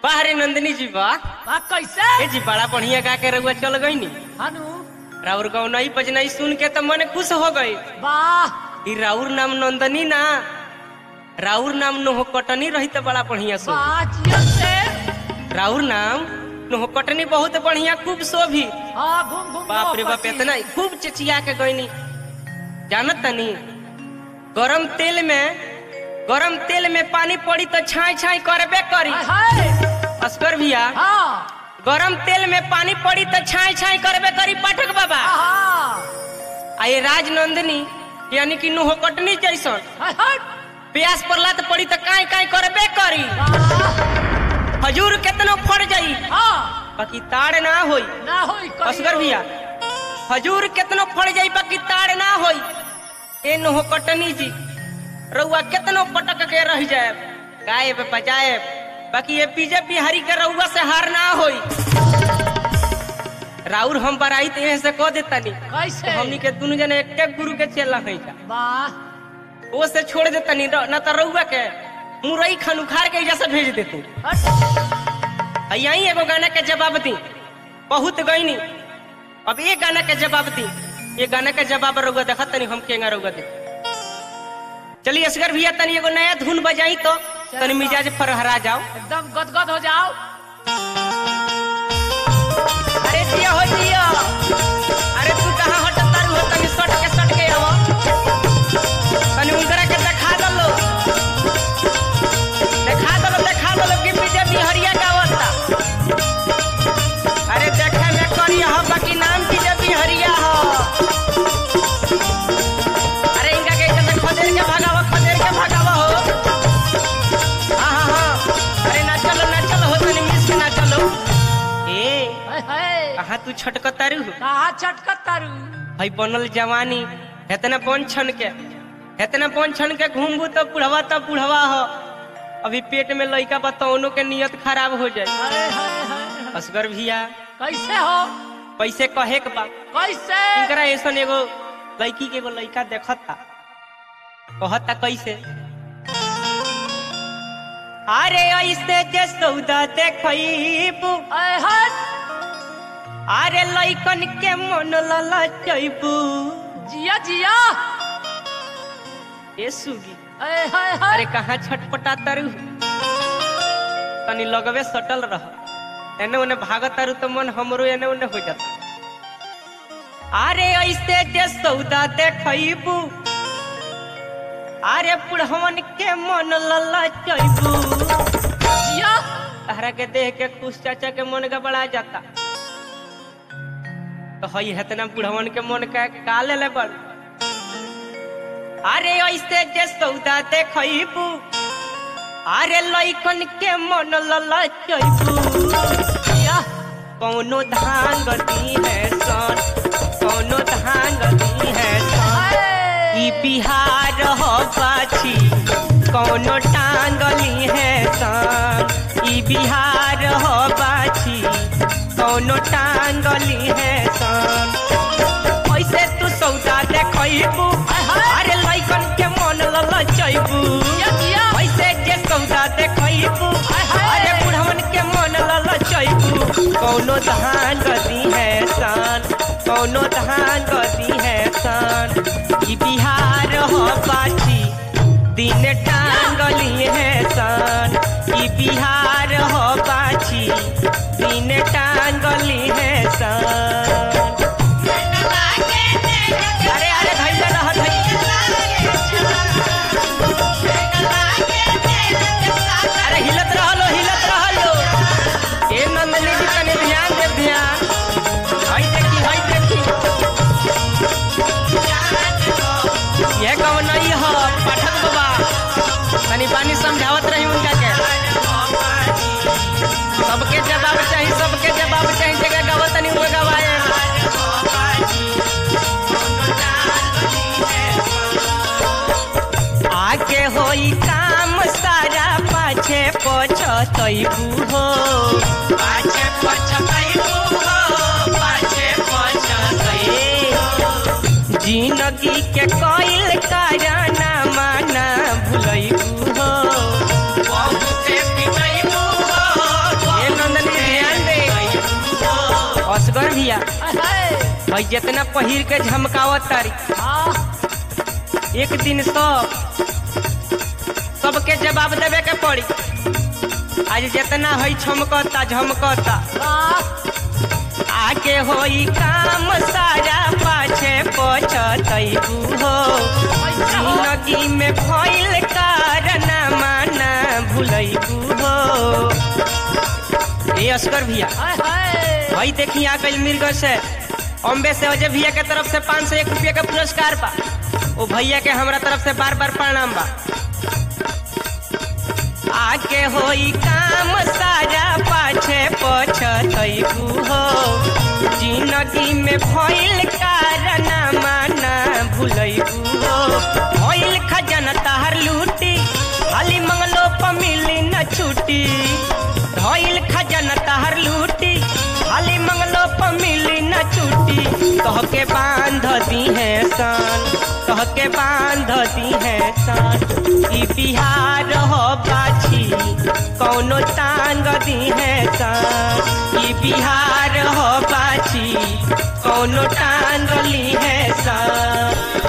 बाहरे नंदिनी जी बा बा कैसे ए जी बड़ा बढ़िया गा के रउआ चल गई नी हनु राउर गौनई बजनई सुन के तो मन खुश हो गई वाह ई राउर नाम नंदनी ना राउर नाम नोहकटनी रही तो बड़ा बढ़िया सो वाह जियो से राउर नाम नोहकटनी बहुत बढ़िया खूब शोभी हाँ घूम घूम बाप रे बाप पति। इतना खूब चिचिया के गईनी जानत तनी गरम तेल में गरम तेल में पानी पड़ी तो छाई छाई करबे करी हाय हाय अस्कर भैया हाँ गरम तेल में पानी पड़ी तो छाई छाई करबे करी पाठक बाबा हाँ आ ये राजनंदिनी यानी कि नोहकटनी जैसन हाय हाय प्यास पड़ला तो पड़ी तो काई काई करबे करी वाह हजूर केतनो फड़ जाई हाँ बाकी ताड़ ना होई ना होई कहियो। असगर भैया हजूर केतनो फड़ जाई बाकी ताड़ ना होई ए नोहकटनी जी रउआ केतनो पटक के रह जाए गायब बजाए बाकी ये पीजे बिहारी के रउआ से हार ना होई राउर हम बराई तो यहीं से कह देतानी कैसे हमनी के दुनु जने एक गुरु के चेला है जा वाह वो से छोड़ देतानी र- ना तो रउआ के मुरई खान उखाड़ के एजा से भेज देती हट यही एगो गाना के जवाब दी बहुत गईनी अब ये गाना के जवाब दी ये गाना के जवाब रउआ देखा तनी हम केंगा रउआ दे चलिए असगर भैया तनी एगो नया धुन बजाई तो तनी मिजाज फरहरा जाओ एकदम गदगद हो जाओ अरे जिया हो जिया अरे तू कहाँ हटत तारू हो तनी सट के सट के आवो तनी उनकरा के देखा दलो देखा दलो देखा दलो कि पीछे बिहरिया गावता अरे देखे में करिया हो बाकी नाम पीछे बिहरिया हो अरे इनका के इधर से खदेड़ के भगावा खदेड़ के भगावा हो हाँ हाँ हाँ अरे ना चलो ना चलो हो तनी मिस के ना चलो ए हाय हाय कहाँ तू छटकतारू कहा चटकत तारू भाई बनल जवानी इतना बन छन के इतना बन छन के घूमबू तो बुढ़वा तो बुढ़वा हो अभी पेट में लइका बताओनो के नियत खराब हो जाए हाय हाय हाय हाय। असगर भैया कैसे हो पैसे कहे के बा कैसे इनकरा ऐसन एगो लड़की के एगो लड़का देखता कहता कैसे अरे ऐसे जे सौदा देखबू हाय हाय अरे लइकन के मन ललचबू जिया जिया ए सुगी हाय हाय हाय अरे कहाँ छटपटा तरु तनी लगवे सटल रह एने ओने भागत तारू तो मन हमरो एने ओने हो जाता अरे ऐसे जे सौदा देखबू अरे पुढ़वन के मन ललचबू जिया तहरा के देख के खुश चाचा के मन गबड़ा जाता तो हई हेतना बुढ़वन के मन का का ले ले बड़ अरे ऐसे जे सौदा देखबू अरे लइकन के मन ललचबू जिया कौनो धान गती है सन कौनो धान गती है सन ई बिहार हो बाछी कौनो टांगली है सन ई बिहार हो बाछी कौनो टांगली है सन ऐसे तू सौदा देखबू अरे लइकन के मन ललचबू जिया जिया ऐसे जे सौदा देखबू अरे बुढ़वन के मन ललचबू कौनो धान गदी है सन कौनो धान गदी है सन ई बिहार हो बाछी दिन टांगली है सन ई बिहार हो बाछी दिन टांगली है सन अरे अरे धैले रह अरे हिलत रहलो हिलत रहलो ए नंदनी जी तनी ध्यान दे ध्यान हई देखी हई देखी ये कौन नहीं हो पाठक बाबा तनी पानी समझावत रही उनका के सबके जवाब चाहिए सबके जवाब चाहिए जगह गवा तनी वो गवाए आगे होई काम सारा पाछे पछतैबू हो पाछे पछतैबू हो पाछे पछतैबू जिंदगी के कोइल कराना माना भुलैबू हो बहुते पिटैबू हो भैया हाय हाय भाई जितना पहिर के झमकावत तारी हाँ एक दिन सब सबके जवाब देवे के पड़ी आज जितना है छमकता झमकता वाह आगे होई काम सारा पाछे पछतैबू हो पैसा हो जिंदगी में भइल कारण माना भूलैबू हो ए अस्कर भैया हाय हाय भाई देखी आ गई मिर्ग से अम्बे से अजय भैया के तरफ से पाँच सौ एक रुपया का पुरस्कार बा ओ भैया के हमरा तरफ से बार बार प्रणाम बा आगे होई काम सारा पाछे पछतैबू हो जिंदगी में भइल कारण माना भूलैबू हो भइल खजाना तहर लूटी खाली मंगलो प मिली न छुट्टी भइल खजाना तहर लूटी खाली मंगलो प मिली न छुट्टी तहके बांध दी है सन तहके बांध दी है सन ई बिहार हो बाछी कौनो टांग दी है सन ई बिहार हो बाछी कौनो टांग ली है सन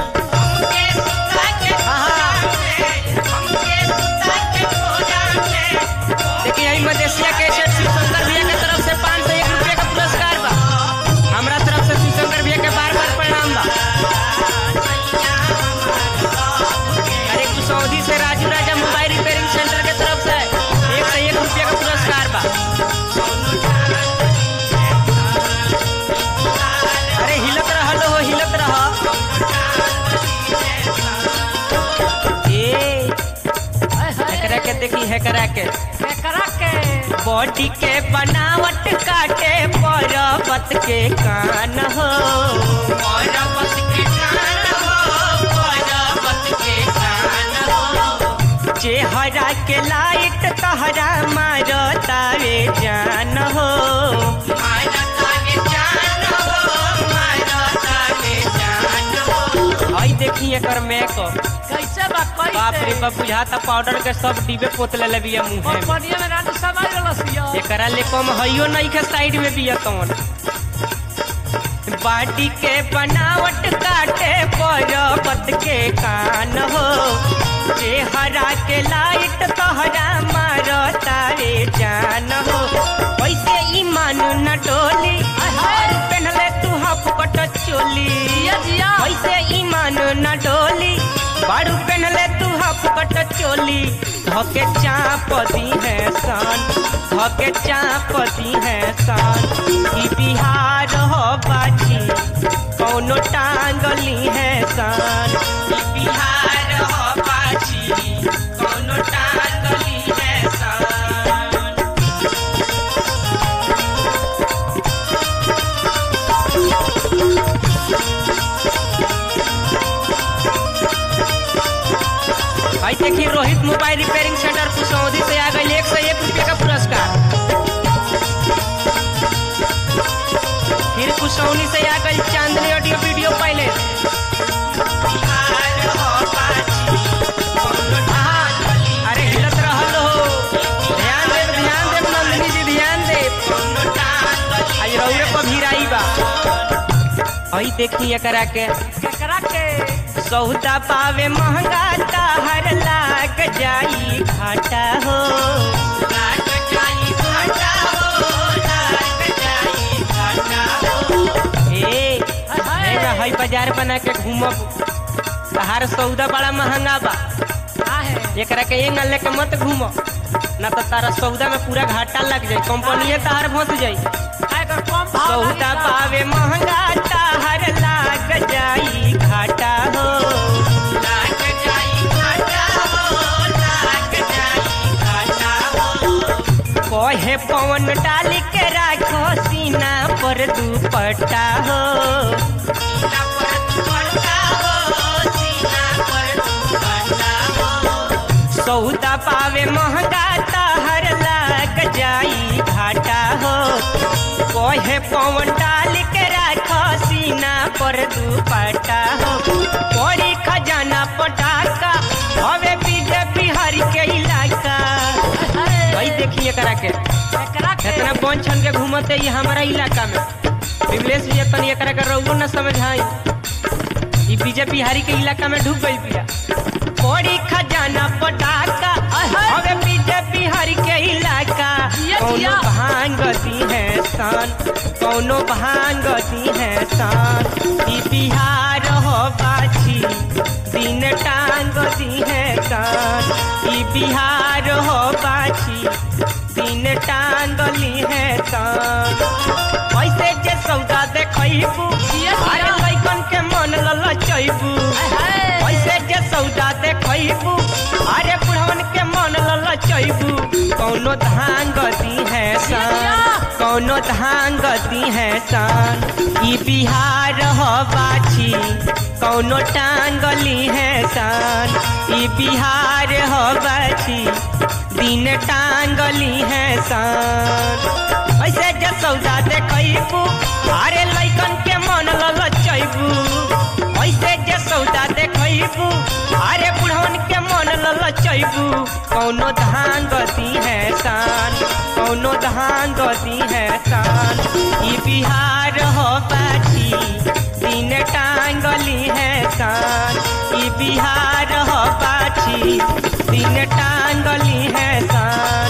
देखिए यही मदेशिया के सेठ शिवशंकर भैया के तरफ से पाँच सौ एक रुपया का पुरस्कार बा हमरा तरफ से शिवशंकर भैया के बार बार प्रणाम बा अरे कुसौदी से Raju Raja mobile repairing centre के तरफ से एक सौ एक रुपया का पुरस्कार बा अरे हिलत रह लो हो हिलत रह ए हाय हाय एकरा के देखी है करा के करा के बॉडी के बनावट काटे पर्वत के कान हो पर्वत के कान हो पर्वत के कान हो चेहरा के लाइट तहरा मारो तारे जान हो मारो तारे जान हो मारो तारे जान हो आई देखी एकर मेकअप कैसे बा कैसे बाप रे बाप बुझाता पाउडर के सब डिबे पोतले लबिया मुंह में कंपनिया में रात समाज रसिया एकरा ले कम हइयो नहीं के साइड में बिया तवन बाटी के बनावट काटे पर्वत के कान हो चेहरा के लाइट तहरा मारो तारे जान हो वैसे ईमान न डोली और पहनले तू हाफ कट चोली जिया जिया वैसे ईमान न डोली बारू पहनले तू हाफ कट चोली धके चाप दी है सन धके चाप दी है सन ई बिहार हो बाजी कौनो टांगली है सन ई बिहार हो बाजी कौनो टांगली है सन भाई देखिए Rohit mobile repairing centre Kusaudi से आ गई एक सौ एक रुपये का पुरस्कार फिर कुसौनी से आ गई चांदनी ऑडियो वीडियो पहले अरे हिलत रहल हो ध्यान देव ध्यान देव नंदिनी जी ध्यान देव आज रौरे पर भिराई बा हई देखी एकरा के करा के सौदा पावे महंगा ताहर लाग जाई घाटा हो लाग जाई घाटा हो लाग जाई घाटा हो ए हाय हेगा हाय हई बाजार बना के घूमब तहार सौदा बड़ा महंगा बा का है एकरा के एंग लेके मत घूम ना तो तारा सौदा में पूरा घाटा लग जाई कंपनीए तार फंस जाई काय कर कम भाव सौदा लागी पावे महंगा ताहर लाग जाई घाटा हो लाग जाई घाटा हो लाग जाई घाटा हो कहे पवन डाली के राखो सीना पर दुपट्टा हो सीना पर दुपट्टा हो सीना पर दुपट्टा हो सौदा पावे महंगा ताहर लाग जाई घाटा हो कहे पवन डाल के राखो सीना पर दुपट्टा हो पड़ी खजाना पटाखा हवे बीजेपी हर के इलाका हाय भाई देखिए करा के करा के इतना बन छन के घूमते ये हमारा इलाका में विमलेश भैया तनी एकरा के रउओ न समझाई ई बीजे बिहारी के इलाका में ढुक गई बिया बड़ी खजाना पटाखा अबे बीजे बिहारी के इलाका जिया, कौनो जिया। भांग दी है सान कौनो भांग दी है सान ई बिहार हो बाछी दिन टांग दी है कान ई बिहार हो बाछी दिन टांगली है कान ऐसे जे सौदा देखैबू जिया, जिया। अरे लइकन के मन ललचैबू ऐसे जे सौदा देखैबू अरे बुढ़वन के मन ललचैबू कौनो धान गदी है सान कौनो धान गदी है सान ई बिहार हो बाछी कौनो टांगली है सान ई बिहार हो बाछी दिन टांगली है सान ऐसे जे सौदा देखैबू अरे लइकन के मन ललचैबू ऐसे जे सौदा देखैबू अरे बुढ़वन के मन ललचैबू कौनो धान गदी है सान कौनो धान गदी है सान ई बिहार हो बाछी दिन टांगली है सान ई बिहार हो बाछी दिन टांगली है सान